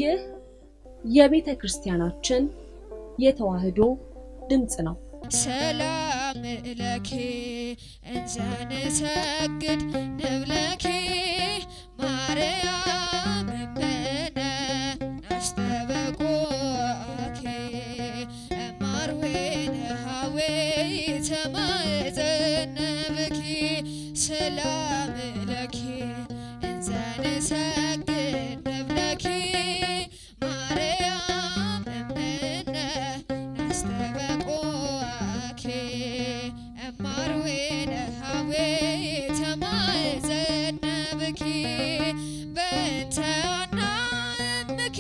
ይህ የቤተ ክርስቲያናችን የተዋሕዶ ድምፅ ነው። ሰላም ለኪ እንዘንሰግድ ንብለኪ ማርያም እምነ አስተበቁኪ እማርዌነ ሀዌ ተማዘነብኪ ሰላም ለኪ እንዘንሰግድ ንብለኪ ማርያም እምነ አስተበቁኪ እማርዌነ ሀዌ ተማዘነብኪ በእንተ አናእምኪ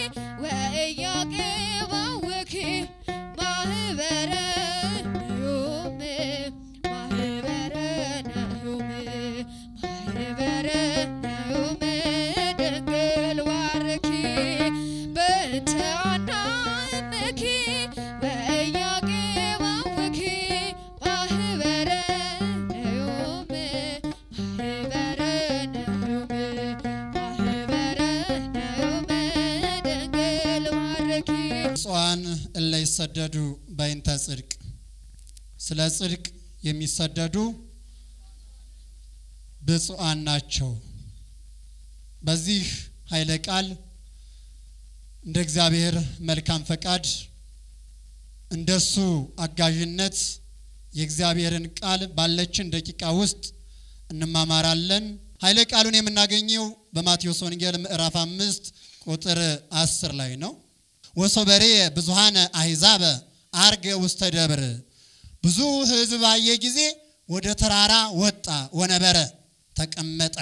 ወኢያቄባውኪ ማህበረ ነዮም ማህበረ ነዮም ማህበረ ነዮም ድንግል ዋርኪ በእንተ አናእምኪ ወኢያቄባውኪ ማህበረ ነዮም ማህበረ ነዮም ማህበረ ነዮም ድንግል ዋርኪ ብፁዓን እለ ይሰደዱ በይንተ ጽድቅ፣ ስለ ጽድቅ የሚሰደዱ ብፁዓን ናቸው። በዚህ ኃይለ ቃል እንደ እግዚአብሔር መልካም ፈቃድ እንደሱ አጋዥነት የእግዚአብሔርን ቃል ባለችን ደቂቃ ውስጥ እንማማራለን። ኃይለ ቃሉን የምናገኘው በማቴዎስ ወንጌል ምዕራፍ አምስት ቁጥር አስር ላይ ነው። ወሶበሬ ብዙሃነ አሕዛበ አርገ ውስተ ደብር ብዙ ሕዝብ ባየ ጊዜ ወደ ተራራ ወጣ ወነበረ ተቀመጠ።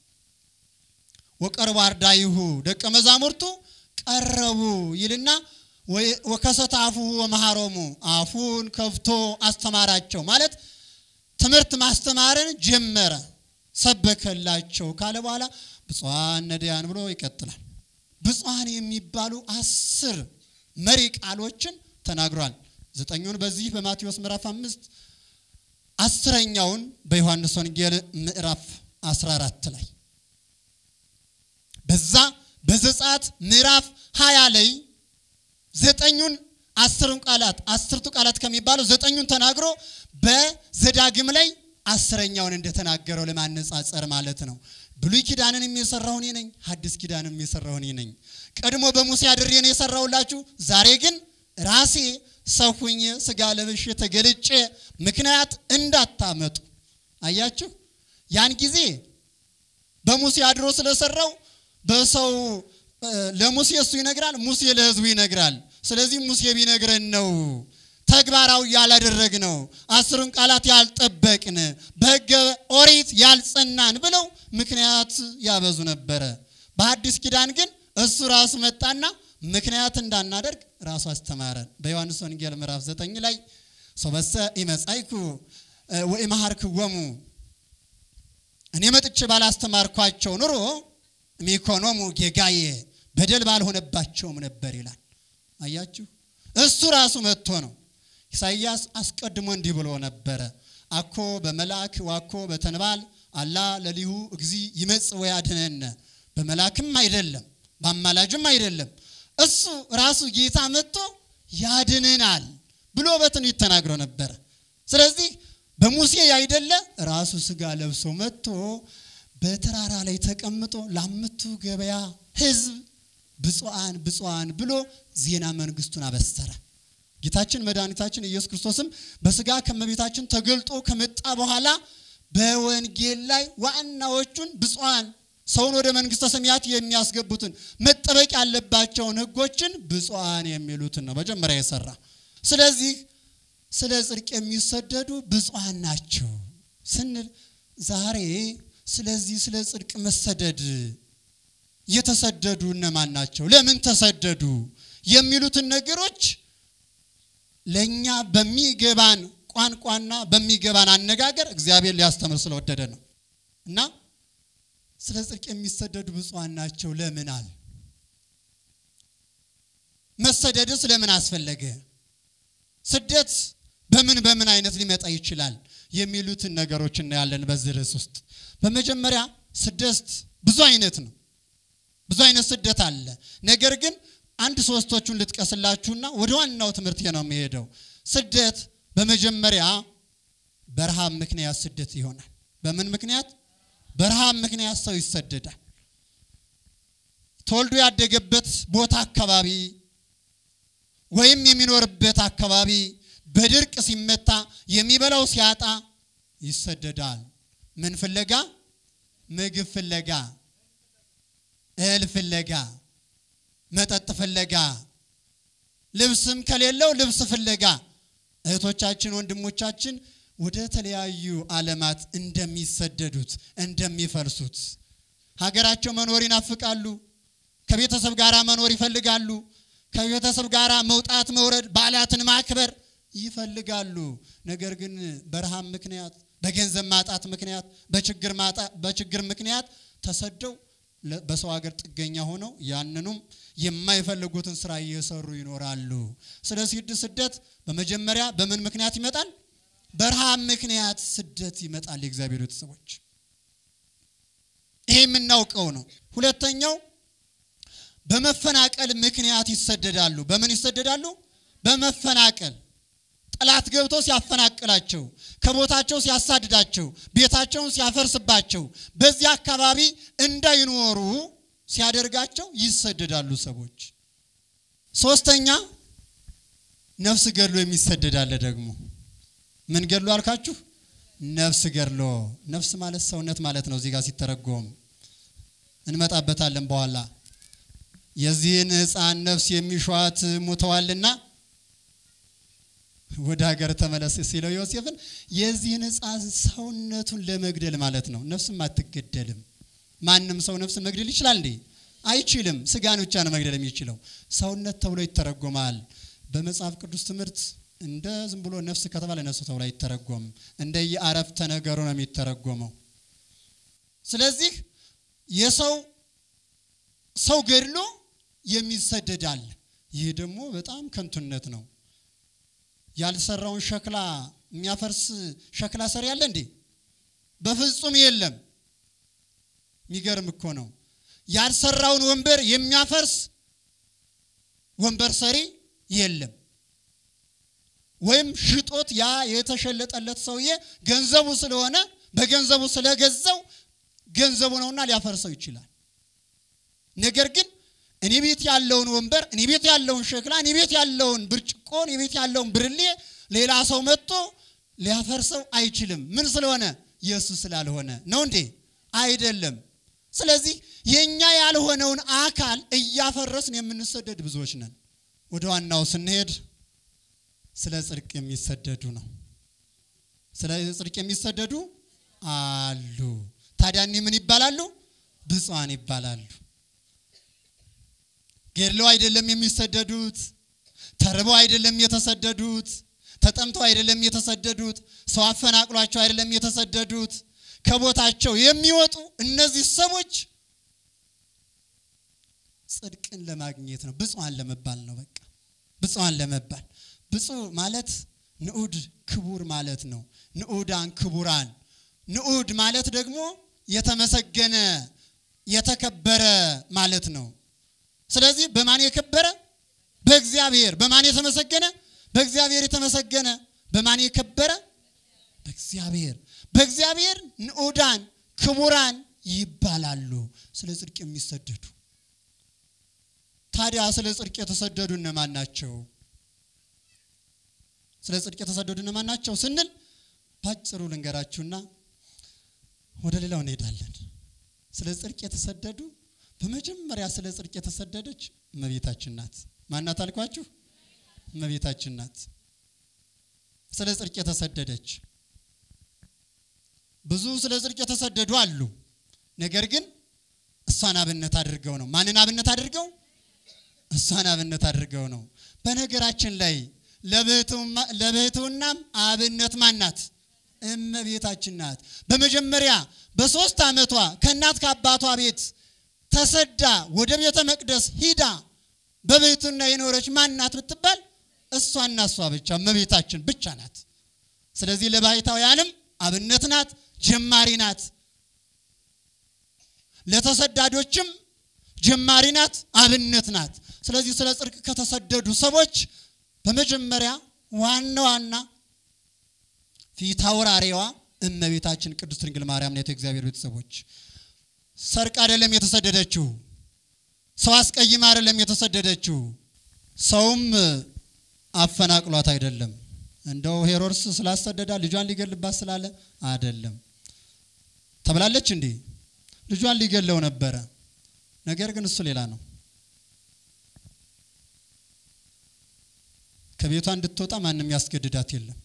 ወቀርቡ አርዳይሁ ደቀ መዛሙርቱ ቀረቡ ይልና ወከሰተ አፉሁ ወመሃሮሙ አፉን ከፍቶ አስተማራቸው ማለት ትምህርት ማስተማርን ጀመረ፣ ሰበከላቸው ካለ በኋላ ብፁዓን ነዳያን ብሎ ይቀጥላል። ብፁዓን የሚባሉ አስር መሪ ቃሎችን ተናግሯል። ዘጠኙን በዚህ በማቴዎስ ምዕራፍ አምስት አስረኛውን በዮሐንስ ወንጌል ምዕራፍ 14 ላይ በዛ በዘጸአት ምዕራፍ 20 ላይ ዘጠኙን አስሩን ቃላት አስርቱ ቃላት ከሚባለው ዘጠኙን ተናግሮ በዘዳግም ላይ አስረኛውን እንደተናገረው ለማነጻጸር ማለት ነው። ብሉይ ኪዳንን የሰራው እኔ ነኝ፣ ሐዲስ ኪዳንን የሰራው እኔ ነኝ። ቀድሞ በሙሴ አድሬ ነው የሰራውላችሁ፣ ዛሬ ግን ራሴ ሰው ሁኜ ስጋ ለብሼ ተገልጬ ምክንያት እንዳታመጡ። አያችሁ፣ ያን ጊዜ በሙሴ አድሮ ስለሰራው በሰው ለሙሴ እሱ ይነግራል፣ ሙሴ ለሕዝቡ ይነግራል። ስለዚህ ሙሴ ቢነግረን ነው ተግባራዊ ያላደረግ ነው አስሩን ቃላት ያልጠበቅን በሕገ ኦሪት ያልጸናን ብለው ምክንያት ያበዙ ነበረ። በሐዲስ ኪዳን ግን እሱ ራሱ መጣና ምክንያት እንዳናደርግ ራሱ አስተማረን። በዮሐንስ ወንጌል ምዕራፍ ዘጠኝ ላይ ሶበሰ ኢመጻይኩ ወኢመሃርክዎሙ እኔ መጥቼ ባላስተማርኳቸው ኑሮ ሚኮኖሙ ጌጋዬ በደል ባልሆነባቸውም ነበር ይላል። አያችሁ እሱ ራሱ መጥቶ ነው። ኢሳይያስ አስቀድሞ እንዲህ ብሎ ነበረ፣ አኮ በመልአክ ዋኮ በተንባል አላ ለሊሁ እግዚ ይመጽእ ወያድኅነነ። በመልአክም አይደለም በአማላጅም አይደለም እሱ ራሱ ጌታ መጥቶ ያድነናል ብሎ በትንቢት ተናግሮ ነበረ። ስለዚህ በሙሴ ያይደለ ራሱ ስጋ ለብሶ መጥቶ በተራራ ላይ ተቀምጦ ለአምቱ ገበያ ሕዝብ ብፁዓን ብፁዓን ብሎ ዜና መንግስቱን አበሰረ። ጌታችን መድኃኒታችን ኢየሱስ ክርስቶስም በስጋ ከመቤታችን ተገልጦ ከመጣ በኋላ በወንጌል ላይ ዋናዎቹን ብፁዓን ሰውን ወደ መንግስተ ሰማያት የሚያስገቡትን መጠበቅ ያለባቸውን ሕጎችን ብፁዓን የሚሉትን ነው መጀመሪያ የሰራ። ስለዚህ ስለ ጽድቅ የሚሰደዱ ብፁዓን ናቸው ስንል ዛሬ ስለዚህ ስለ ጽድቅ መሰደድ የተሰደዱ እነማን ናቸው? ለምን ተሰደዱ? የሚሉትን ነገሮች ለእኛ በሚገባን ቋንቋና በሚገባን አነጋገር እግዚአብሔር ሊያስተምር ስለወደደ ነው እና ስለ ጽድቅ የሚሰደዱ ብፁዓን ናቸው ለምን አል መሰደድስ ለምን አስፈለገ? ስደት በምን በምን አይነት ሊመጣ ይችላል? የሚሉትን ነገሮች እናያለን በዚህ ርዕስ ውስጥ። በመጀመሪያ ስደት ብዙ አይነት ነው። ብዙ አይነት ስደት አለ። ነገር ግን አንድ ሶስቶቹን ልጥቀስላችሁና ወደ ዋናው ትምህርት ነው የሚሄደው። ስደት በመጀመሪያ በረሃብ ምክንያት ስደት ይሆናል። በምን ምክንያት? በረሃብ ምክንያት ሰው ይሰደዳል። ተወልዶ ያደገበት ቦታ አካባቢ ወይም የሚኖርበት አካባቢ በድርቅ ሲመታ የሚበላው ሲያጣ ይሰደዳል። ምን ፍለጋ? ምግብ ፍለጋ፣ እህል ፍለጋ፣ መጠጥ ፍለጋ፣ ልብስም ከሌለው ልብስ ፍለጋ እህቶቻችን ወንድሞቻችን ወደ ተለያዩ ዓለማት እንደሚሰደዱት እንደሚፈልሱት ሀገራቸው መኖር ይናፍቃሉ። ከቤተሰብ ጋር መኖር ይፈልጋሉ። ከቤተሰብ ጋር መውጣት መውረድ፣ በዓላትን ማክበር ይፈልጋሉ። ነገር ግን በረሃብ ምክንያት፣ በገንዘብ ማጣት ምክንያት፣ በችግር ማጣት በችግር ምክንያት ተሰደው ለ- በሰው ሀገር ጥገኛ ሆነው ያንኑም የማይፈልጉትን ስራ እየሰሩ ይኖራሉ። ስለዚህ ስደት በመጀመሪያ በምን ምክንያት ይመጣል? በረሃብ ምክንያት ስደት ይመጣል። የእግዚአብሔር ቤተሰቦች ይሄ የምናውቀው ነው። ሁለተኛው በመፈናቀል ምክንያት ይሰደዳሉ። በምን ይሰደዳሉ? በመፈናቀል ጠላት ገብቶ ሲያፈናቅላቸው፣ ከቦታቸው ሲያሳድዳቸው፣ ቤታቸውን ሲያፈርስባቸው፣ በዚህ አካባቢ እንዳይኖሩ ሲያደርጋቸው ይሰደዳሉ ሰዎች። ሶስተኛ ነፍስ ገድሎ የሚሰደዳለ ደግሞ ምን ገድሎ አልካችሁ? ነፍስ ገድሎ። ነፍስ ማለት ሰውነት ማለት ነው። እዚህ ጋር ሲተረጎም እንመጣበታለን በኋላ የዚህን ሕፃን ነፍስ የሚሿት ሙተዋልና ወደ ሀገር ተመለስ ሲለው ዮሴፍን የዚህን ሕፃን ሰውነቱን ለመግደል ማለት ነው። ነፍስም አትገደልም። ማንም ሰው ነፍስን መግደል ይችላል እንዴ? አይችልም። ስጋን ብቻ ነው መግደል የሚችለው። ሰውነት ተብሎ ይተረጎማል። በመጽሐፍ ቅዱስ ትምህርት እንደ ዝም ብሎ ነፍስ ከተባለ ነፍስ ተብሎ አይተረጎም። እንደ የአረፍተ ነገሩ ነው የሚተረጎመው። ስለዚህ የሰው ሰው ገድሎ የሚሰደዳል። ይህ ደግሞ በጣም ከንቱነት ነው። ያልሰራውን ሸክላ የሚያፈርስ ሸክላ ሰሪ አለ እንዴ? በፍጹም የለም። የሚገርም እኮ ነው። ያልሰራውን ወንበር የሚያፈርስ ወንበር ሰሪ የለም። ወይም ሽጦት ያ የተሸለጠለት ሰውዬ ገንዘቡ ስለሆነ በገንዘቡ ስለገዛው ገንዘቡ ነውና ሊያፈርሰው ይችላል። ነገር ግን እኔ ቤት ያለውን ወንበር፣ እኔ ቤት ያለውን ሸክላ፣ እኔ ቤት ያለውን ብርጭቆ፣ እኔ ቤት ያለውን ብርሌ ሌላ ሰው መጥቶ ሊያፈርሰው አይችልም። ምን ስለሆነ? የእሱ ስላልሆነ ነው እንዴ? አይደለም። ስለዚህ የኛ ያልሆነውን አካል እያፈረስን የምንሰደድ ብዙዎች ነን። ወደ ዋናው ስንሄድ ስለ ጽድቅ የሚሰደዱ ነው። ስለ ጽድቅ የሚሰደዱ አሉ። ታዲያ እኒህ ምን ይባላሉ? ብፁዓን ይባላሉ። ገድለው አይደለም የሚሰደዱት፣ ተርበው አይደለም የተሰደዱት፣ ተጠምተው አይደለም የተሰደዱት፣ ሰው አፈናቅሏቸው አይደለም የተሰደዱት። ከቦታቸው የሚወጡ እነዚህ ሰዎች ጽድቅን ለማግኘት ነው። ብፁዓን ለመባል ነው። በቃ ብፁዓን ለመባል ብፁዕ ማለት ንዑድ ክቡር ማለት ነው። ንዑዳን ክቡራን። ንዑድ ማለት ደግሞ የተመሰገነ የተከበረ ማለት ነው። ስለዚህ በማን የከበረ? በእግዚአብሔር። በማን የተመሰገነ? በእግዚአብሔር የተመሰገነ። በማን የከበረ? በእግዚአብሔር። በእግዚአብሔር ንዑዳን ክቡራን ይባላሉ። ስለ ጽድቅ የሚሰደዱ ታዲያ ስለ ጽድቅ የተሰደዱ እነማን ናቸው? ስለ ጽድቅ የተሰደዱ እነማን ናቸው ስንል ባጭሩ ልንገራችሁና ወደ ሌላው እንሄዳለን። ስለ ጽድቅ የተሰደዱ በመጀመሪያ ስለ ጽድቅ የተሰደደች እመቤታችን ናት። ማናት አልኳችሁ? እመቤታችን ናት። ስለ ጽድቅ የተሰደደች ብዙ ስለ ጽድቅ የተሰደዱ አሉ። ነገር ግን እሷን አብነት አድርገው ነው። ማንን አብነት አድርገው? እሷን አብነት አድርገው ነው። በነገራችን ላይ ለብሕትውናም አብነት ማን ናት? እመቤታችን ናት። በመጀመሪያ በሶስት ዓመቷ ከእናት ከአባቷ ቤት ተሰዳ ወደ ቤተ መቅደስ ሂዳ በብሕትውና የኖረች ማን ናት ብትባል እሷና እሷ ብቻ እመቤታችን ብቻ ናት። ስለዚህ ለባሕታውያንም አብነት ናት፣ ጀማሪ ናት። ለተሰዳጆችም ጀማሪ ናት፣ አብነት ናት። ስለዚህ ስለ ጽድቅ ከተሰደዱ ሰዎች በመጀመሪያ ዋና ዋና ፊት አውራሪዋ እመቤታችን ቅድስት ድንግል ማርያም ናት። የእግዚአብሔር ቤተሰቦች ሰርቅ አይደለም የተሰደደችው፣ ሰው አስቀይማ አይደለም የተሰደደችው፣ ሰውም አፈናቅሏት አይደለም። እንደው ሄሮድስ ስላሰደዳ ልጇን ሊገልባት ስላለ አይደለም። ተብላለች እንዴ? ልጇን ሊገለው ነበረ። ነገር ግን እሱ ሌላ ነው። ከቤቷ እንድትወጣ ማንም ያስገድዳት የለም።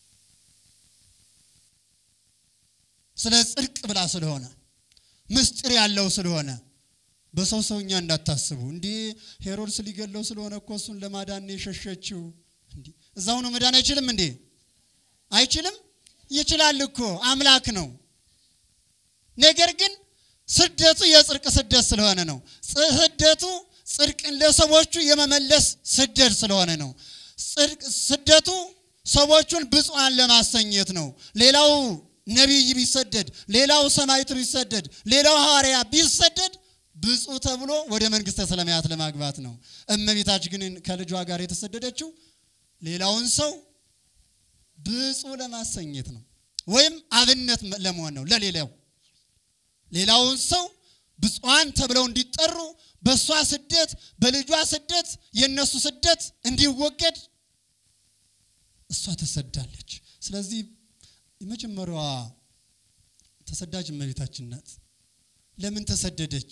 ስለ ጽድቅ ብላ ስለሆነ ምስጢር ያለው ስለሆነ በሰው ሰውኛ እንዳታስቡ። እንዲህ ሄሮድስ ሊገለው ስለሆነ እኮ እሱን ለማዳን ነው የሸሸችው። እንዲህ እዛው ነው መዳን አይችልም እንዴ? አይችልም? ይችላል እኮ አምላክ ነው። ነገር ግን ስደቱ የጽድቅ ስደት ስለሆነ ነው። ስደቱ ጽድቅን ለሰዎቹ የመመለስ ስደት ስለሆነ ነው። ጽድቅ ስደቱ ሰዎቹን ብፁዓን ለማሰኘት ነው። ሌላው ነቢይ ቢሰደድ፣ ሌላው ሰማዕት ቢሰደድ፣ ሌላው ሐዋርያ ቢሰደድ ብፁዕ ተብሎ ወደ መንግሥተ ሰማያት ለማግባት ነው። እመቤታችን ግን ከልጇ ጋር የተሰደደችው ሌላውን ሰው ብፁዕ ለማሰኘት ነው፣ ወይም አብነት ለመሆን ነው ለሌላው ሌላውን ሰው ብፁዓን ተብለው እንዲጠሩ በእሷ ስደት በልጇ ስደት የእነሱ ስደት እንዲወገድ እሷ ተሰዳለች። ስለዚህ የመጀመሪያዋ ተሰዳጅ እመቤታችን ናት። ለምን ተሰደደች?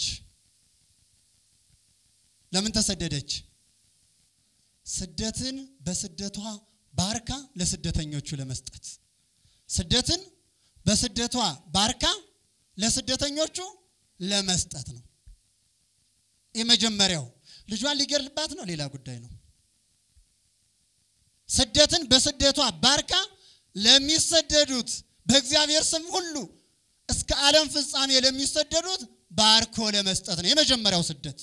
ለምን ተሰደደች? ስደትን በስደቷ ባርካ ለስደተኞቹ ለመስጠት ስደትን በስደቷ ባርካ ለስደተኞቹ ለመስጠት ነው። የመጀመሪያው ልጇን ሊገድልባት ነው፣ ሌላ ጉዳይ ነው። ስደትን በስደቷ ባርካ ለሚሰደዱት በእግዚአብሔር ስም ሁሉ እስከ ዓለም ፍጻሜ ለሚሰደዱት ባርኮ ለመስጠት ነው የመጀመሪያው ስደት።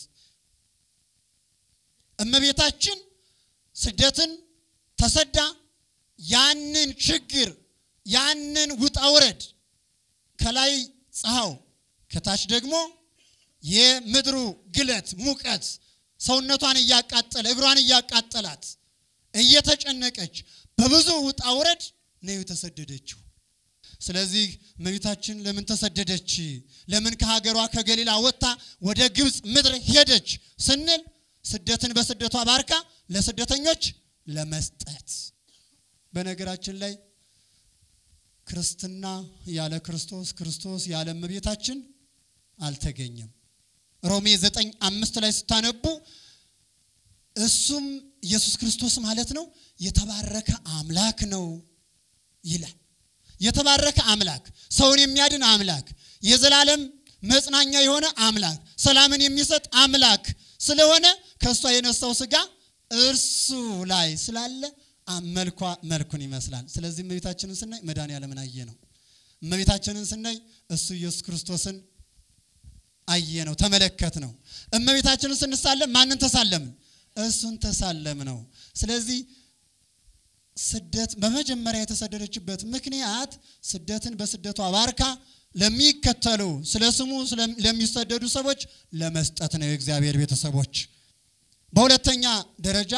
እመቤታችን ስደትን ተሰዳ ያንን ችግር ያንን ውጣ ውረድ ከላይ ፀሐው ከታች ደግሞ የምድሩ ግለት ሙቀት ሰውነቷን እያቃጠለ እግሯን እያቃጠላት እየተጨነቀች በብዙ ውጣ ውረድ ነው የተሰደደችው። ስለዚህ እመቤታችን ለምን ተሰደደች? ለምን ከሀገሯ ከገሊላ ወጥታ ወደ ግብፅ ምድር ሄደች ስንል ስደትን በስደቷ ባርካ ለስደተኞች ለመስጠት። በነገራችን ላይ ክርስትና ያለ ክርስቶስ ክርስቶስ ያለ እመቤታችን አልተገኘም። ሮሜ ዘጠኝ አምስት ላይ ስታነቡ እሱም ኢየሱስ ክርስቶስ ማለት ነው የተባረከ አምላክ ነው ይላል። የተባረከ አምላክ፣ ሰውን የሚያድን አምላክ፣ የዘላለም መጽናኛ የሆነ አምላክ፣ ሰላምን የሚሰጥ አምላክ ስለሆነ ከእሷ የነሳው ስጋ እርሱ ላይ ስላለ መልኳ መልኩን ይመስላል። ስለዚህ እመቤታችንን ስናይ መድኃኔዓለምን አየ ነው። እመቤታችንን ስናይ እሱ ኢየሱስ ክርስቶስን አየ ነው፣ ተመለከት ነው። እመቤታችንን ስንሳለም ማንን ተሳለምን? እሱን ተሳለም ነው። ስለዚህ ስደት በመጀመሪያ የተሰደደችበት ምክንያት ስደትን በስደቷ ባርካ ለሚከተሉ ስለ ስሙ ለሚሰደዱ ሰዎች ለመስጠት ነው። የእግዚአብሔር ቤተሰቦች በሁለተኛ ደረጃ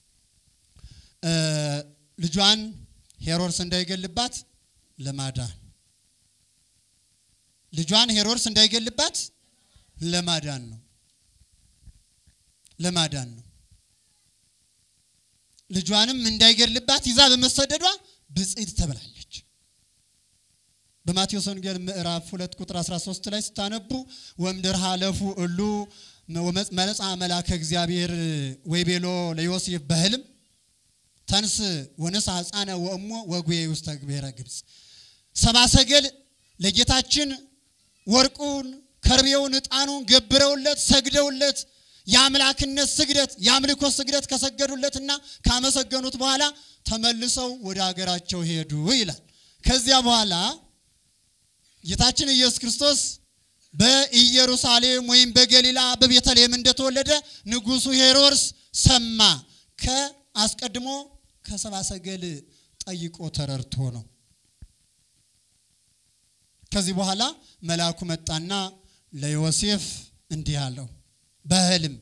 ልጇን ሄሮድስ እንዳይገልባት ለማዳን ልጇን ሄሮድስ እንዳይገልባት ለማዳን ነው ለማዳን ነው። ልጇንም እንዳይገድልባት ይዛ በመሰደዷ ብፅዕት ተብላለች። በማቴዎስ ወንጌል ምዕራፍ 2 ቁጥር 13 ላይ ስታነቡ ወምድር ሀለፉ እሉ መነጻ መላከ እግዚአብሔር ወይቤሎ ለዮሴፍ በህልም ተንስ ወነሳ ሕፃነ ወእሞ ወጉዬ ውስተ ብሔረ ግብፅ። ሰባ ሰገል ለጌታችን ወርቁን፣ ከርቤውን፣ ዕጣኑን ገብረውለት ሰግደውለት የአምላክነት ስግደት የአምልኮ ስግደት ከሰገዱለትና ካመሰገኑት በኋላ ተመልሰው ወደ ሀገራቸው ሄዱ ይላል። ከዚያ በኋላ ጌታችን ኢየሱስ ክርስቶስ በኢየሩሳሌም ወይም በገሊላ በቤተልሔም እንደተወለደ ንጉሡ ሄሮድስ ሰማ። ከአስቀድሞ ከሰባ ሰገል ጠይቆ ተረድቶ ነው። ከዚህ በኋላ መልአኩ መጣና ለዮሴፍ እንዲህ አለው በህልም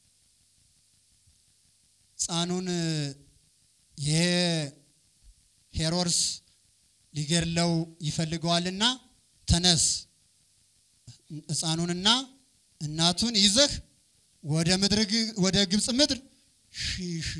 ሕፃኑን ይሄ ሄሮድስ ሊገድለው ይፈልገዋልና ተነስ ሕፃኑንና እናቱን ይዘህ ወደ ምድር ግ- ወደ ግብፅ ምድር ሽሽ።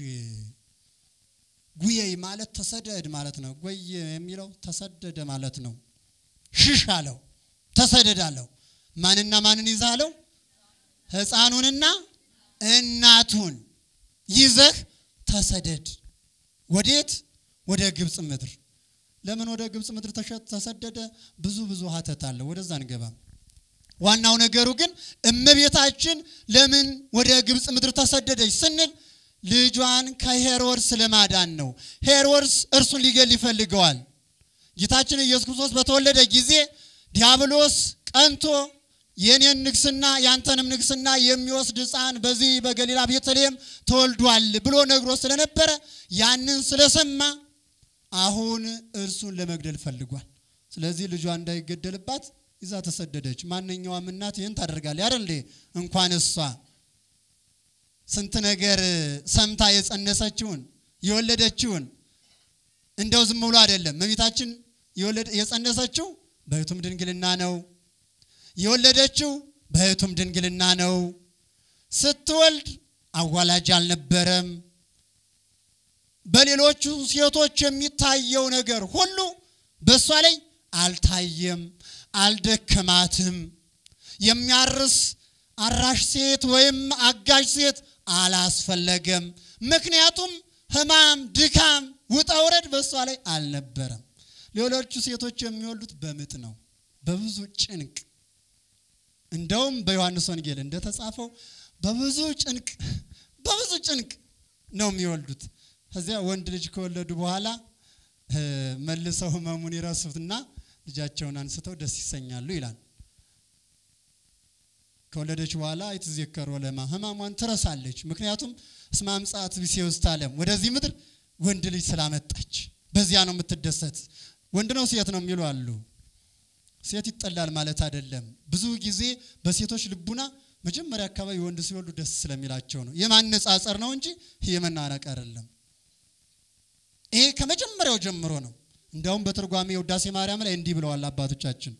ጉየይ ማለት ተሰደድ ማለት ነው። ጎየ የሚለው ተሰደደ ማለት ነው። ሽሽ አለው፣ ተሰደድ አለው። ማንና ማንን ይዘህ አለው? ሕፃኑንና እናቱን ይዘህ ተሰደድ። ወዴት? ወደ ግብፅ ምድር። ለምን ወደ ግብፅ ምድር ተሸ- ተሰደደ? ብዙ ብዙ ሀተት አለ። ወደዛ እንገባም። ዋናው ነገሩ ግን እመቤታችን ለምን ወደ ግብፅ ምድር ተሰደደች ስንል ልጇን ከሄሮድስ ለማዳን ነው። ሄሮድስ እርሱን ሊገል ይፈልገዋል። ጌታችን ኢየሱስ ክርስቶስ በተወለደ ጊዜ ዲያብሎስ ቀንቶ የኔን ንግስና ያንተንም ንግስና የሚወስድ ሕፃን በዚህ በገሊላ ቤተልሔም ተወልዷል ብሎ ነግሮ ስለነበረ ያንን ስለሰማ አሁን እርሱን ለመግደል ፈልጓል። ስለዚህ ልጇ እንዳይገደልባት ይዛ ተሰደደች። ማንኛውም እናት ይህን ታደርጋለች አይደል እንዴ? እንኳን እሷ ስንት ነገር ሰምታ የጸነሰችውን የወለደችውን እንደው ዝም ብሎ አይደለም። እመቤታችን የወለደ- የጸነሰችው በሕቱም ድንግልና ነው። የወለደችው በሕቱም ድንግልና ነው። ስትወልድ አዋላጅ አልነበረም። በሌሎቹ ሴቶች የሚታየው ነገር ሁሉ በእሷ ላይ አልታየም፣ አልደከማትም። የሚያርስ አራሽ ሴት ወይም አጋዥ ሴት አላስፈለገም። ምክንያቱም ሕማም፣ ድካም፣ ውጣ ውረድ በእሷ ላይ አልነበረም። ሌሎቹ ሴቶች የሚወልዱት በምጥ ነው፣ በብዙ ጭንቅ። እንደውም በዮሐንስ ወንጌል እንደተጻፈው በብዙ ጭንቅ በብዙ ጭንቅ ነው የሚወልዱት። ከዚያ ወንድ ልጅ ከወለዱ በኋላ እ፣ መልሰው ሕመሙን ይረሱትና ልጃቸውን አንስተው ደስ ይሰኛሉ ይላል። ከወለደች በኋላ አይትዘከሮ ለማ ሕማሟን ትረሳለች። ምክንያቱም እስመ አምጻት ብእሴ ውስተ ዓለም ወደዚህ ምድር ወንድ ልጅ ስላመጣች በዚያ ነው የምትደሰት። ወንድ ነው ሴት ነው የሚሉ አሉ። ሴት ይጠላል ማለት አይደለም። ብዙ ጊዜ በሴቶች ልቡና መጀመሪያ አካባቢ ወንድ ሲወልዱ ደስ ስለሚላቸው ነው። የማነጻጸር ነው እንጂ የመናነቅ አይደለም። ይሄ ከመጀመሪያው ጀምሮ ነው። እንዲያውም በትርጓሜ ውዳሴ ማርያም ላይ እንዲህ ብለዋል አባቶቻችን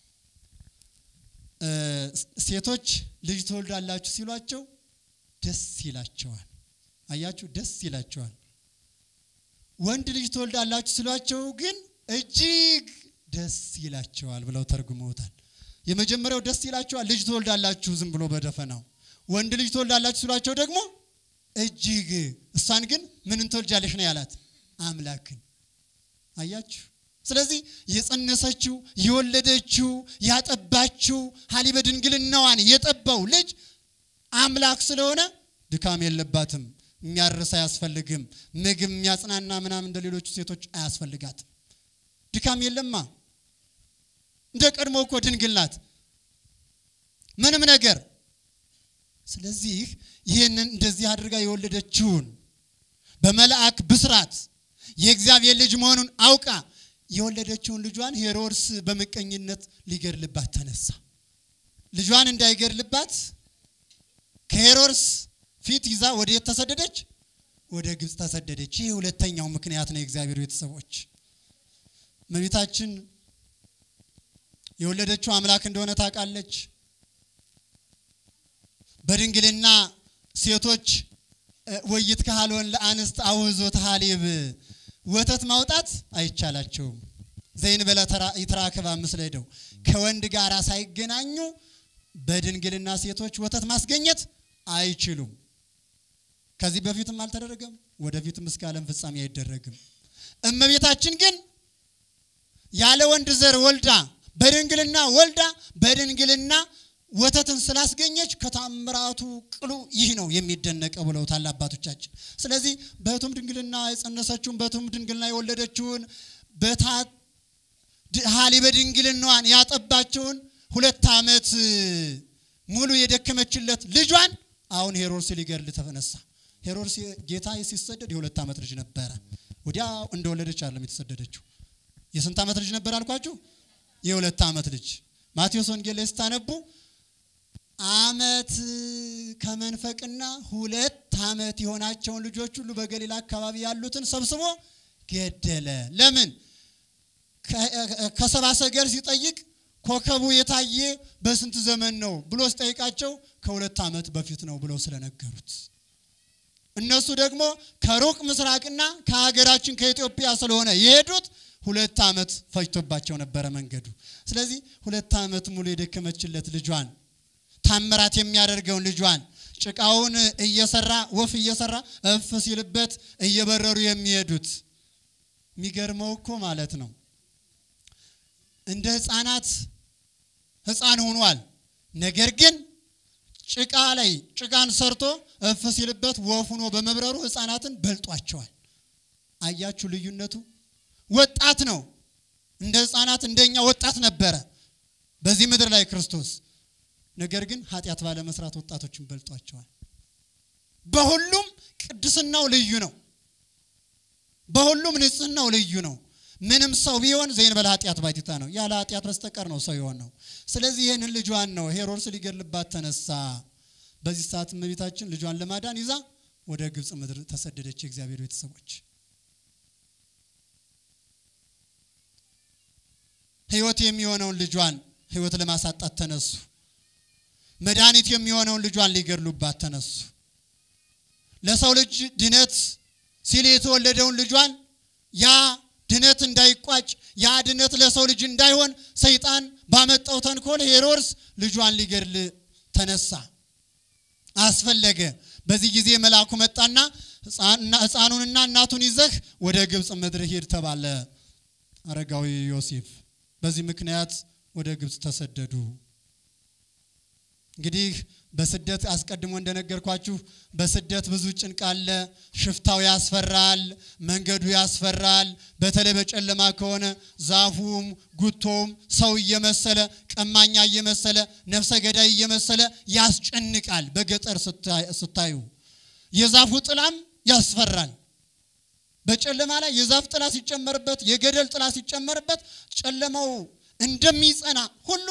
እ፣ ሴቶች ልጅ ትወልዳላችሁ ሲሏቸው ደስ ይላቸዋል። አያችሁ፣ ደስ ይላቸዋል። ወንድ ልጅ ትወልዳላችሁ ሲሏቸው ግን እጅግ ደስ ይላቸዋል ብለው ተርጉመውታል። የመጀመሪያው ደስ ይላቸዋል፣ ልጅ ትወልዳላችሁ ዝም ብሎ በደፈናው። ወንድ ልጅ ትወልዳላችሁ ሲሏቸው ደግሞ እጅግ እሷን ግን ምንን ትወልጃለሽ ነው ያላት? አምላክን። አያችሁ። ስለዚህ የጸነሰችው የወለደችው ያጠባችው ሀሊበ ድንግልናዋን የጠባው ልጅ አምላክ ስለሆነ ድካም የለባትም። የሚያርስ አያስፈልግም። ምግብ የሚያጽናና ምናምን እንደ ሌሎቹ ሴቶች አያስፈልጋትም። ድካም የለማ። እንደ ቀድሞ እኮ ድንግል ናት። ምንም ነገር ስለዚህ ይህንን እንደዚህ አድርጋ የወለደችውን በመልአክ ብስራት የእግዚአብሔር ልጅ መሆኑን አውቃ የወለደችውን ልጇን ሄሮድስ በምቀኝነት ሊገድልባት ተነሳ። ልጇን እንዳይገድልባት ከሄሮድስ ፊት ይዛ ወደ የት ተሰደደች? ወደ ግብፅ ተሰደደች። ይህ ሁለተኛው ምክንያት ነው። የእግዚአብሔር ቤተሰቦች እመቤታችን የወለደችው አምላክ እንደሆነ ታውቃለች። በድንግልና ሴቶች ወይት ካህሎን ለአንስት አውዞት ሀሊብ ወተት ማውጣት አይቻላቸውም። ዘይን በለ ይትራክባ ምስለ ሄደው ከወንድ ጋር ሳይገናኙ በድንግልና ሴቶች ወተት ማስገኘት አይችሉም። ከዚህ በፊትም አልተደረገም፣ ወደፊትም እስከ ዓለም ፍጻሜ አይደረግም። እመቤታችን ግን ያለ ወንድ ዘር ወልዳ በድንግልና ወልዳ በድንግልና ወተትን ስላስገኘች ከታምራቱ ቅሉ ይህ ነው የሚደነቀው ብለውታል አባቶቻችን። ስለዚህ በሕቱም ድንግልና የጸነሰችውን በሕቱም ድንግልና የወለደችውን በታ ሀሊበ ድንግልናዋን ያጠባቸውን ሁለት ዓመት ሙሉ የደከመችለት ልጇን አሁን ሄሮድስ ሊገድል ተነሳ። ሄሮድስ ጌታ ሲሰደድ የሁለት ዓመት ልጅ ነበረ። ወዲያው እንደወለደች አይደለም የተሰደደችው። የስንት ዓመት ልጅ ነበር አልኳችሁ? የሁለት ዓመት ልጅ። ማቴዎስ ወንጌል ላይ ስታነቡ ዓመት ከመንፈቅና ሁለት ዓመት የሆናቸውን ልጆች ሁሉ በገሊላ አካባቢ ያሉትን ሰብስቦ ገደለ። ለምን? ከሰብአ ሰገል ሲጠይቅ ኮከቡ የታየ በስንት ዘመን ነው ብሎ ሲጠይቃቸው ከሁለት ዓመት በፊት ነው ብለው ስለነገሩት እነሱ ደግሞ ከሩቅ ምስራቅና ከሀገራችን ከኢትዮጵያ ስለሆነ የሄዱት ሁለት ዓመት ፈጅቶባቸው ነበረ መንገዱ። ስለዚህ ሁለት ዓመት ሙሉ የደከመችለት ልጇን ታምራት የሚያደርገውን ልጇን ጭቃውን እየሰራ ወፍ እየሰራ እፍ ሲልበት እየበረሩ የሚሄዱት የሚገርመው እኮ ማለት ነው እንደ ሕፃናት ሕፃን ሆኗል። ነገር ግን ጭቃ ላይ ጭቃን ሰርቶ እፍ ሲልበት ወፍ ሆኖ በመብረሩ ሕፃናትን በልጧቸዋል። አያችሁ ልዩነቱ? ወጣት ነው። እንደ ሕፃናት እንደኛ ወጣት ነበረ በዚህ ምድር ላይ ክርስቶስ። ነገር ግን ኃጢአት ባለመስራት ወጣቶችን በልጧቸዋል። በሁሉም ቅድስናው ልዩ ነው። በሁሉም ንጽህናው ልዩ ነው። ምንም ሰው ቢሆን ዘእንበለ ኃጢአት ባሕቲታ ነው። ያለ ኃጢአት በስተቀር ነው ሰው የሆን ነው። ስለዚህ ይህንን ልጇን ነው ሄሮድስ ሊገድልባት ተነሳ። በዚህ ሰዓት እመቤታችን ልጇን ለማዳን ይዛ ወደ ግብፅ ምድር ተሰደደች። የእግዚአብሔር ቤተሰቦች ሕይወት የሚሆነውን ልጇን ሕይወት ለማሳጣት ተነሱ። መድኃኒት የሚሆነውን ልጇን ሊገድሉባት ተነሱ። ለሰው ልጅ ድነት ሲል የተወለደውን ልጇን ያ ድነት እንዳይቋጭ ያ ድነት ለሰው ልጅ እንዳይሆን ሰይጣን ባመጣው ተንኮል ሄሮድስ ልጇን ሊገድል ተነሳ፣ አስፈለገ። በዚህ ጊዜ መልአኩ መጣና ሕፃኑንና እናቱን ይዘህ ወደ ግብፅ ምድር ሂድ ተባለ። አረጋዊ ዮሴፍ በዚህ ምክንያት ወደ ግብፅ ተሰደዱ። እንግዲህ በስደት አስቀድሞ እንደነገርኳችሁ በስደት ብዙ ጭንቅ አለ። ሽፍታው ያስፈራል፣ መንገዱ ያስፈራል። በተለይ በጨለማ ከሆነ ዛፉም ጉቶም ሰው እየመሰለ ቀማኛ እየመሰለ ነፍሰ ገዳይ እየመሰለ ያስጨንቃል። በገጠር ስታዩ የዛፉ ጥላም ያስፈራል። በጨለማ ላይ የዛፍ ጥላ ሲጨመርበት፣ የገደል ጥላ ሲጨመርበት ጨለማው እንደሚጸና ሁሉ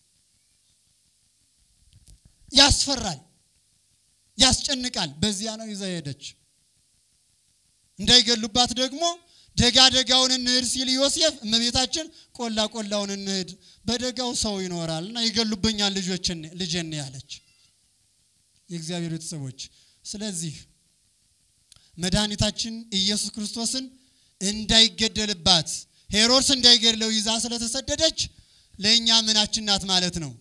ያስፈራል፣ ያስጨንቃል። በዚያ ነው ይዛ ሄደች። እንዳይገሉባት ደግሞ ደጋ ደጋውን እንሂድ ሲል ዮሴፍ እመቤታችን ቆላ ቆላውን እንሂድ፣ በደጋው ሰው ይኖራል እና ይገሉብኛል ልጆችን ልጄን ያለች የእግዚአብሔር ቤተሰቦች። ስለዚህ መድኃኒታችን ኢየሱስ ክርስቶስን እንዳይገደልባት ሄሮድስ እንዳይገድለው ይዛ ስለተሰደደች ለእኛ ምናችን ናት ማለት ነው።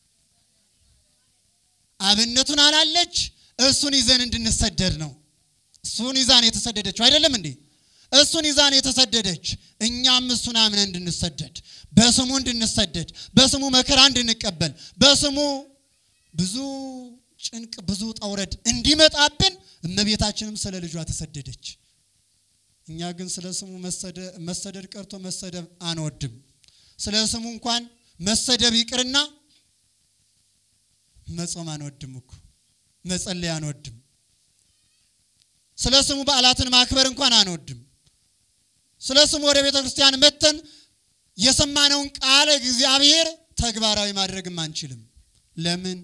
አብነቱን አላለች። እሱን ይዘን እንድንሰደድ ነው። እሱን ይዛን የተሰደደችው አይደለም እንዴ? እሱን ይዛን የተሰደደች እኛም እሱን አምነን እንድንሰደድ በስሙ እንድንሰደድ በስሙ መከራ እንድንቀበል በስሙ ብዙ ጭንቅ ብዙ ጠውረድ እንዲመጣብን እመቤታችንም ስለ ልጇ ተሰደደች። እኛ ግን ስለ ስሙ መሰደድ ቀርቶ መሰደብ አንወድም። ስለ ስሙ እንኳን መሰደብ ይቅርና መጾም አንወድም እኮ መጸለይ አንወድም። ስለ ስሙ በዓላትን ማክበር እንኳን አንወድም። ስለ ስሙ ወደ ቤተ ክርስቲያን መተን የሰማነውን ቃለ እግዚአብሔር ተግባራዊ ማድረግም አንችልም። ለምን?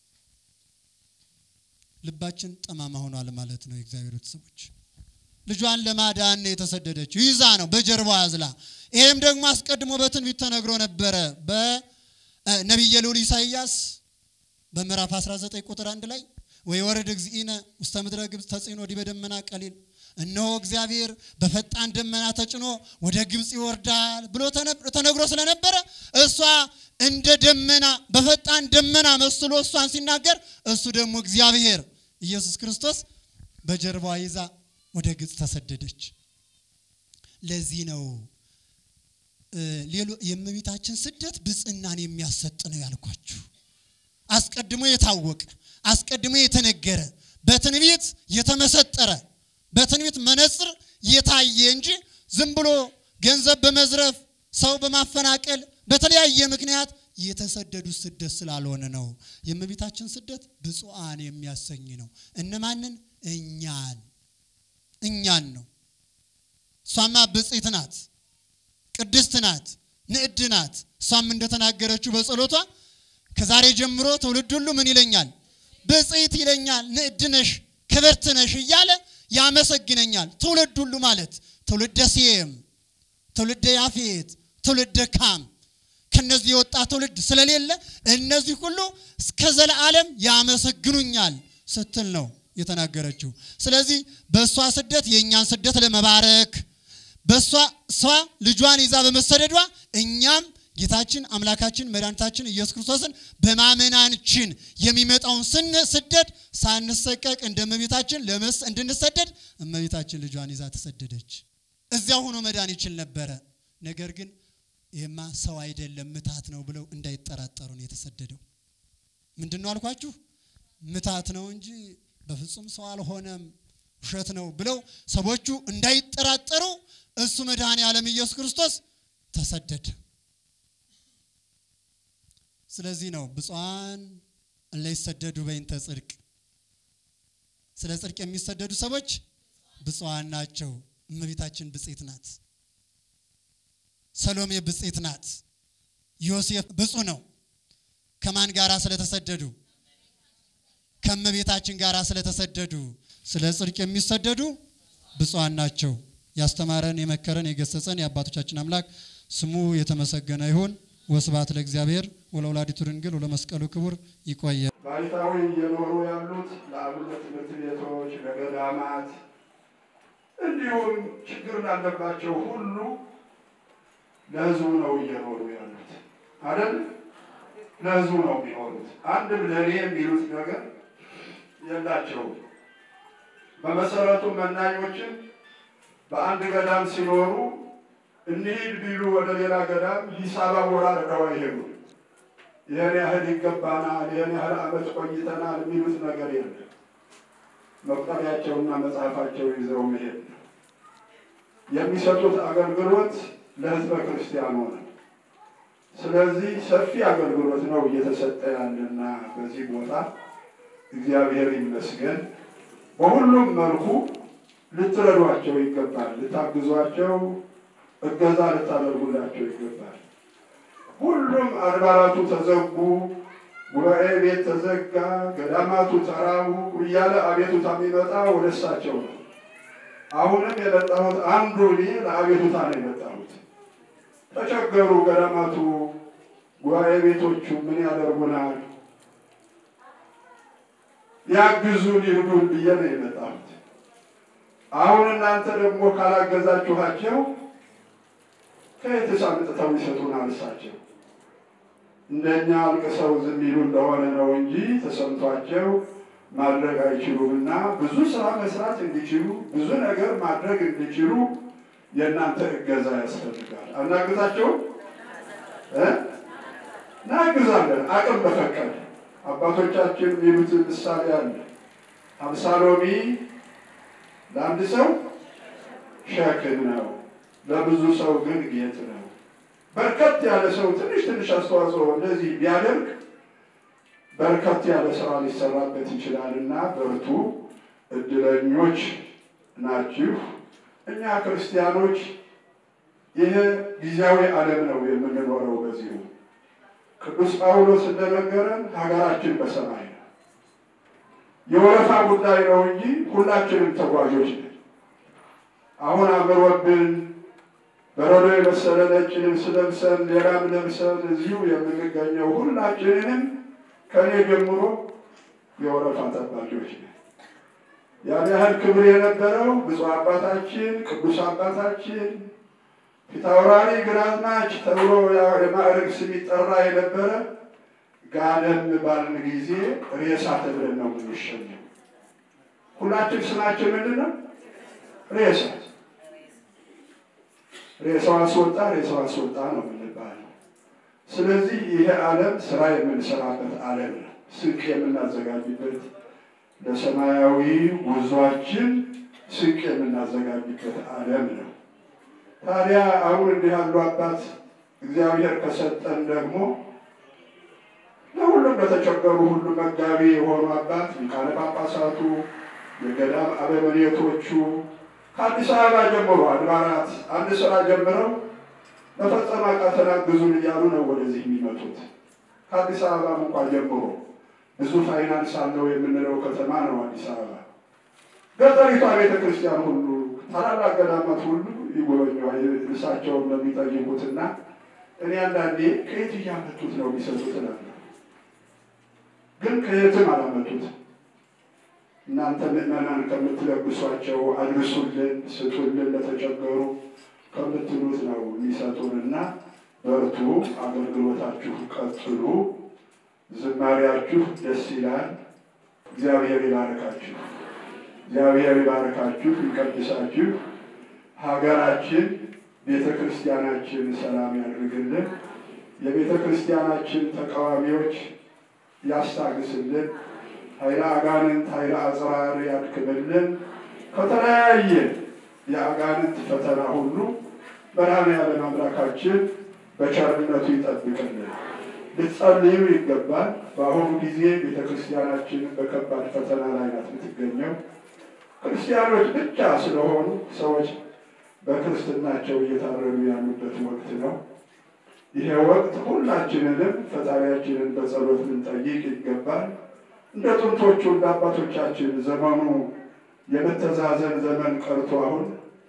ልባችን ጠማማ ሆኗል ማለት ነው። የእግዚአብሔር ቤተሰቦች ልጇን ለማዳን ነው የተሰደደችው። ይዛ ነው በጀርባዋ ያዝላ። ይሄም ደግሞ አስቀድሞ በትንቢት ተነግሮ ነበረ በነቢየ ልዑል ኢሳይያስ በምዕራፍ 19 ቁጥር አንድ ላይ ወይ ወረድ እግዚእነ ውስተ ምድረ ግብፅ ተጽዕኖ ዲበ ደመና ቀሊል፣ እነሆ እግዚአብሔር በፈጣን ደመና ተጭኖ ወደ ግብፅ ይወርዳል ብሎ ተነግሮ ስለነበረ እሷ እንደ ደመና በፈጣን ደመና መስሎ እሷን ሲናገር እሱ ደግሞ እግዚአብሔር ኢየሱስ ክርስቶስ በጀርባዋ ይዛ ወደ ግብፅ ተሰደደች። ለዚህ ነው ሌሎ የእመቤታችን ስደት ብፅዕናን የሚያሰጥ ነው ያልኳችሁ። አስቀድሞ የታወቀ አስቀድሞ የተነገረ በትንቢት የተመሰጠረ በትንቢት መነጽር የታየ እንጂ ዝም ብሎ ገንዘብ በመዝረፍ ሰው በማፈናቀል በተለያየ ምክንያት የተሰደዱት ስደት ስላልሆነ ነው። የእመቤታችን ስደት ብፁዓን የሚያሰኝ ነው። እነማንን? እኛን እኛን ነው። እሷማ ብፅዕት ናት፣ ቅድስት ናት፣ ንዕድ ናት። እሷም እንደተናገረችው በጸሎቷ ከዛሬ ጀምሮ ትውልድ ሁሉ ምን ይለኛል? ብፅዕት ይለኛል፣ ንዕድ ነሽ፣ ክብርት ነሽ እያለ ያመሰግነኛል። ትውልድ ሁሉ ማለት ትውልደ ሴም፣ ትውልደ ያፌት፣ ትውልደ ካም ከነዚህ የወጣ ትውልድ ስለሌለ እነዚህ ሁሉ እስከ ዘለዓለም ያመሰግኑኛል ስትል ነው የተናገረችው። ስለዚህ በእሷ ስደት የእኛን ስደት ለመባረክ በእሷ እሷ ልጇን ይዛ በመሰደዷ እኛም ጌታችን አምላካችን መድኃኒታችን ኢየሱስ ክርስቶስን በማመናችን የሚመጣውን ስን ስደት ሳንሰቀቅ እንደ እመቤታችን ለመስ እንድንሰደድ እመቤታችን ልጇን ይዛ ተሰደደች። እዚያ ሆኖ መዳን ይችል ነበረ። ነገር ግን ይህማ ሰው አይደለም ምታት ነው ብለው እንዳይጠራጠሩ ነው የተሰደደው። ምንድን ነው አልኳችሁ? ምታት ነው እንጂ በፍጹም ሰው አልሆነም፣ ውሸት ነው ብለው ሰዎቹ እንዳይጠራጠሩ እሱ መድኃኔ ዓለም ኢየሱስ ክርስቶስ ተሰደደ። ስለዚህ ነው ብፁዓን እለ ይሰደዱ በይንተ ጽድቅ፣ ስለ ጽድቅ የሚሰደዱ ሰዎች ብፁዓን ናቸው። እመቤታችን ብፅዕት ናት። ሰሎሜ ብፅዕት ናት። ዮሴፍ ብፁዕ ነው። ከማን ጋራ ስለተሰደዱ? ከእመቤታችን ጋራ ስለተሰደዱ። ስለ ጽድቅ የሚሰደዱ ብፁዓን ናቸው። ያስተማረን የመከረን የገሰጸን የአባቶቻችን አምላክ ስሙ የተመሰገነ ይሁን። ወስብሐት ለእግዚአብሔር ወለወላዲቱ ድንግል ወለመስቀሉ ክቡር። ይቆየ ባይታዊ እየኖሩ ያሉት ለአብነት ትምህርት ቤቶች፣ ለገዳማት እንዲሁም ችግር ላለባቸው ሁሉ ለሕዝቡ ነው እየኖሩ ያሉት አይደል? ለሕዝቡ ነው የሚኖሩት። አንድም ለእኔ የሚሉት ነገር የላቸውም። በመሰረቱ መናኞችን በአንድ ገዳም ሲኖሩ እንሂድ ቢሉ ወደ ሌላ ገዳም ሂሳብ አወራርደው አይሄዱም። ይህን ያህል ይገባናል፣ ይህን ያህል ዓመት ቆይተናል የሚሉት ነገር የለም። መቁጠሪያቸውና መጽሐፋቸው ይዘው መሄድ ነው። የሚሰጡት አገልግሎት ለሕዝበ ክርስቲያኑ ነው። ስለዚህ ሰፊ አገልግሎት ነው እየተሰጠ ያለና በዚህ ቦታ እግዚአብሔር ይመስገን። በሁሉም መልኩ ልትረዷቸው ይገባል፣ ልታግዟቸው፣ እገዛ ልታደርጉላቸው ይገባል። ሁሉም አድባራቱ ተዘጉ፣ ጉባኤ ቤት ተዘጋ፣ ገዳማቱ ተራቡ እያለ አቤቱታ የሚመጣ ወደ እሳቸው ነው። አሁንም የመጣሁት አንዱ እኔ ለአቤቱታ ነው የመጣሁት። ተቸገሩ ገዳማቱ፣ ጉባኤ ቤቶቹ ምን ያደርጉናል? ያግዙን ይርዱን ብዬ ነው የመጣሁት። አሁን እናንተ ደግሞ ካላገዛችኋቸው ከየትስ አምጥተው ይሰጡናል? እሳቸው እንደኛ አልቅሰው ዝም ይሉ እንደሆነ ነው እንጂ ተሰምቷቸው ማድረግ አይችሉምና ብዙ ስራ መስራት እንዲችሉ ብዙ ነገር ማድረግ እንዲችሉ የእናንተ እገዛ ያስፈልጋል። አናግዛቸውም? እናግዛለን፣ አቅም በፈቀደ አባቶቻችን የሚሉት ምሳሌ አለ። አምሳ ሎሚ ለአንድ ሰው ሸክም ነው፣ ለብዙ ሰው ግን ጌጥ ነው። በርከት ያለ ሰው ትንሽ ትንሽ አስተዋጽኦ እንደዚህ ቢያደርግ በርከት ያለ ስራ ሊሰራበት ይችላል እና በርቱ፣ እድለኞች ናችሁ። እኛ ክርስቲያኖች ይህ ጊዜያዊ ዓለም ነው የምንኖረው። በዚሁ ቅዱስ ጳውሎስ እንደነገረን ሀገራችን በሰማይ ነው። የወረፋ ጉዳይ ነው እንጂ ሁላችንም ተጓዦች ነን። አሁን አምሮብን በረዶ የመሰለ ነጭ ልብስ ለብሰን ሌላም ለብሰን እዚሁ የምንገኘው ሁላችንንም ከእኔ ጀምሮ የወረፋ ጠባቂዎች ነን። ያን ያህል ክብር የነበረው ብፁዕ አባታችን ቅዱስ አባታችን ፊታውራሪ ግራዝማች ተብሎ የማዕረግ ስም ይጠራ የነበረ ጋደም ባልን ጊዜ ሬሳ ተብለን ነው የምንሸኘው። ሁላችን ስማችን ምንድን ነው? ሬሳ። ሬሳው አስወጣ፣ ሬሳው አስወጣ ነው የምንባለው። ስለዚህ ይሄ ዓለም ስራ የምንሰራበት ዓለም ነው። ስንቅ የምናዘጋጅበት ለሰማያዊ ጉዟችን ስንቅ የምናዘጋጅበት ዓለም ነው። ታዲያ አሁን እንዲህ ያሉ አባት እግዚአብሔር ከሰጠን ደግሞ ለሁሉም ለተቸገሩ ሁሉ መጋቢ የሆኑ አባት ሊቃነ ጳጳሳቱ፣ የገዳም አበምኔቶቹ ከአዲስ አበባ ጀምሮ አድባራት አንድ ስራ ጀምረው መፈጸም አቃተን አግዙን እያሉ ነው ወደዚህ የሚመጡት። ከአዲስ አበባ እንኳ ጀምሮ ብዙ ፋይናንስ አለው የምንለው ከተማ ነው አዲስ አበባ። ገጠሪቷ ቤተ ክርስቲያን ሁሉ ታላላቅ ገዳማት ሁሉ ይጎበኘዋል። እሳቸውን ለሚጠይቁትና እኔ አንዳንዴ ከየት እያመጡት ነው የሚሰጡት እላለሁ። ግን ከየትም አላመጡት። እናንተ ምዕመናን ከምትለግሷቸው አድርሱልን፣ ስጡልን ለተቸገሩ ከምትሉት ነው የሚሰጡንና በርቱ፣ አገልግሎታችሁ ቀጥሉ፣ ዝማሪያችሁ ደስ ይላል። እግዚአብሔር ይባርካችሁ፣ እግዚአብሔር ይባርካችሁ፣ ይቀድሳችሁ። ሀገራችን ቤተ ክርስቲያናችን ሰላም ያድርግልን። የቤተ ክርስቲያናችን ተቃዋሚዎች ያስታግስልን። ኃይለ አጋንንት ኃይለ አጽራር ያድክምልን። ከተለያየ የአጋንንት ፈተና ሁሉ መድኃኔዓለም አምላካችን በቸርነቱ ይጠብቅልን። ልትጸልዩ ይገባል። በአሁኑ ጊዜ ቤተ ክርስቲያናችን በከባድ ፈተና ላይ ናት የምትገኘው። ክርስቲያኖች ብቻ ስለሆኑ ሰዎች በክርስትናቸው እየታረዱ ያሉበት ወቅት ነው። ይሄ ወቅት ሁላችንንም ፈጣሪያችንን በጸሎት ልንጠይቅ ይገባል። እንደ ጥንቶቹ እንደ አባቶቻችን ዘመኑ የመተዛዘን ዘመን ቀርቶ አሁን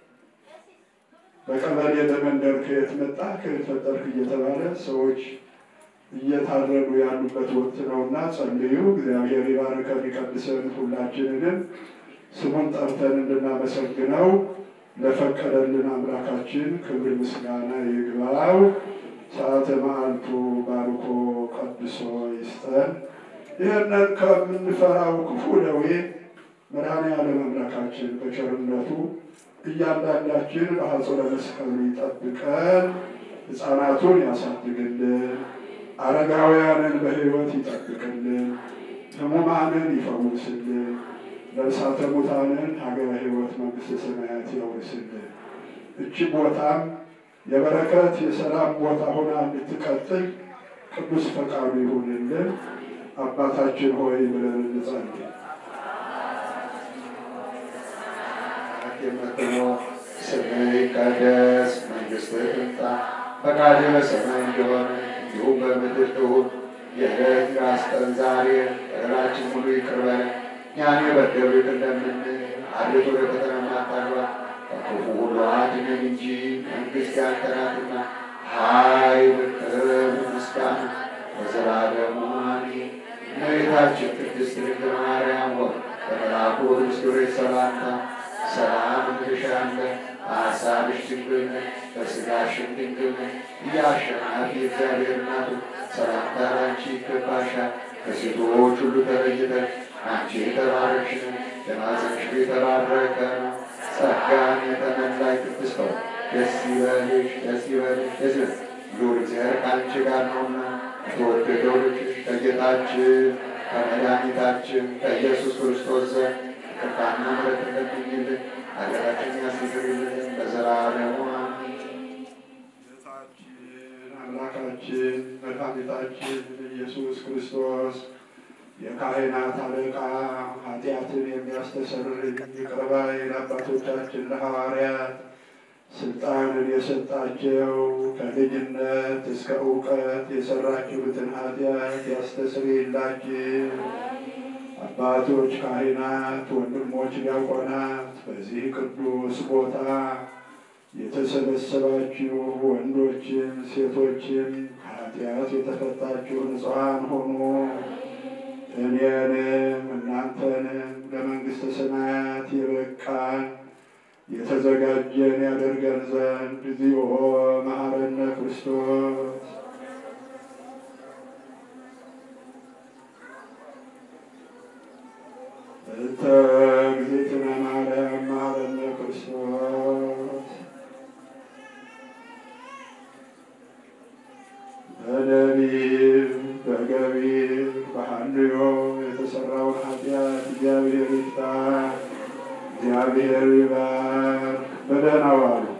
በቀበሌ በመንደር ከየት መጣ ከየት ፈጠርክ እየተባለ ሰዎች እየታረዱ ያሉበት ወቅት ነውና ጸልዩ። እግዚአብሔር ይባርከን ይቀድሰን። ሁላችንንም ስሙን ጠርተን እንድናመሰግነው ለፈቀደልን አምላካችን ክብር ምስጋና ይግባው። ሰዓተ መዓልቱ ባርኮ ቀድሶ ይስጠን። ይህንን ከምንፈራው ክፉ ደዌ መድኃኔዓለም አምላካችን በቸርነቱ እያንዳንዳችን በሐጹረ መስቀሉ ይጠብቀን። ሕፃናቱን ያሳድግልን። አረጋውያንን በሕይወት ይጠብቅልን። ሕሙማንን ይፈውስልን። ነፍሳተ ሙታንን ሀገረ ሕይወት መንግሥተ ሰማያት ያውርስልን። እቺ ቦታም የበረከት የሰላም ቦታ ሆና እንድትቀጥል ቅዱስ ፈቃዱ ይሁንልን። አባታችን ሆይ ብለን እንጸልይ። የምትኖር ስምህ ይቀደስ፣ መንግሥትህ ትምጣ፣ ፈቃድህ በሰማይ እንደሆነ እንዲሁም በምድር ትሁን። የዕለት እንጀራችንን ስጠን ዛሬ፣ በደላችንን ሁሉ ይቅር በለን እኛን የበደሉንን እንደምንል፣ አቤቱ ወደ ፈተና አታግባን፣ ከክፉ ሁሉ አድነን እንጂ መንግሥት ያንተ ናትና፣ ኃይል፣ ክብር፣ ምስጋና ለዘላለሙ አሜን። እመቤታችን ቅድስት ድንግል ማርያም ሆይ በመልአኩ ቅዱስ ገብርኤል ሰላምታ ሰላም እንልሻለን። በሐሳብሽ ድንግል ነሽ፣ በሥጋሽም ድንግል ነሽ። የአሸናፊ እግዚአብሔር እናቱ ሰላምታ ላንቺ ይገባሻል። ከሴቶች ሁሉ ተለይተሽ አንቺ የተባረክሽ ነሽ፣ የማኅፀንሽ ፍሬ የተባረከ ነው። ጸጋን የተመላሽ ቅድስት ሆይ ደስ ይበልሽ፣ ደስ ይበልሽ፣ ደስ ይበልሽ። ልዑል እግዚአብሔር ከአንቺ ጋር ነውና የተወደደው ልጅሽ ከጌታችን ከመድኃኒታችን ከኢየሱስ ክርስቶስ ዘንድ ይቅርታና ምሕረት እንደሚኝልን ኃጢአታችንን ያስተሰርይልን ለዘላለሙ አሜን። ጌታችን አምላካችን መድኃኒታችን ኢየሱስ ክርስቶስ የካህናት አለቃ ኃጢአትን የሚያስተሰርይ ይቅር ባይ ለአባቶቻችን ለሐዋርያት ስልጣንን የሰጣቸው ከልጅነት እስከ እውቀት የሰራችሁትን ኃጢአት ያስተሰርይላችሁ። አባቶች ካህናት፣ ወንድሞች ዲያቆናት፣ በዚህ ቅዱስ ቦታ የተሰበሰባችሁ ወንዶችም ሴቶችም ከኃጢአት የተፈታችሁ ንጹሐን ሆኑ። እኔንም እናንተንም ለመንግሥተ ሰማያት የበቃን የተዘጋጀን ያደርገን ዘንድ እግዚኦ መሐረነ ክርስቶስ እንተ እግዝእትነ ማርያም መሐረነ ክርስቶስ በነቢብ በገቢር በሐልዮ የተሰራውን ኃጢአት እግዚአብሔር ይፍታ። እግዚአብሔር ይባር። በደህና ዋሉ።